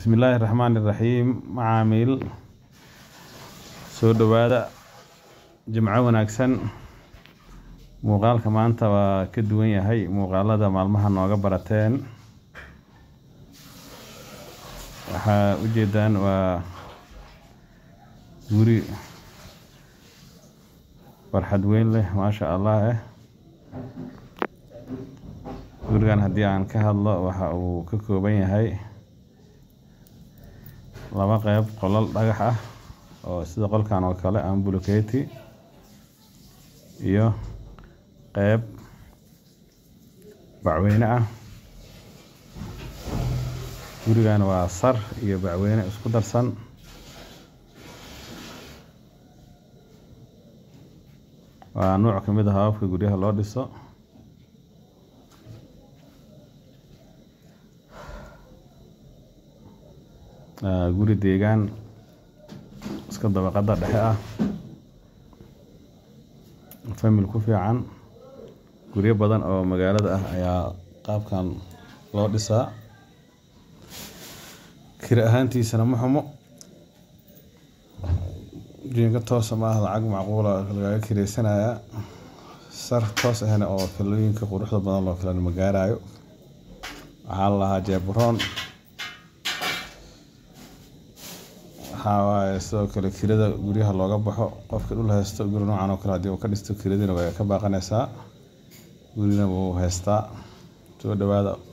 Bismillaahi Raxmaani Raxiim Macaamiil soo dhowaada Jimco wanaagsan muuqaalka maanta waa ka duwan yahay muuqaalada maalmaha nooga barateen waxaa ujeedaan waa guri farxad weyn leh maasha Allah eh gurigan haddii aan ka hadlo waxa uu ka kooban yahay laba qeyb qolal dhagax ah oo sida qolkan oo kale aan bulkeeti iyo qeyb bacweyne ah gurigan waa sar iyo bacweyne isku darsan waa nooc ka mid ah hababka guryaha loo dhiso guri deegaan iska dabaqada dhexe ah famil ku fiican guryo badan oo magaalada ah ayaa qaabkan loo dhisaa kira ahaantiisana ma xumo jiinka toosa ma ah lacag macquula lagaga kireysanayaa sar toos ahna oo filooyinka quruxda badan loo kala ma gaarayo waxaa la lahaa jeebroon waxaa waaye sidoo kale kirada guryaha looga baxo qofka dhul haysto guri noocan oo kale haddii uu ka dhisto kiradina way ka baaqanaysaa gurina wuu haystaa soo dhowaada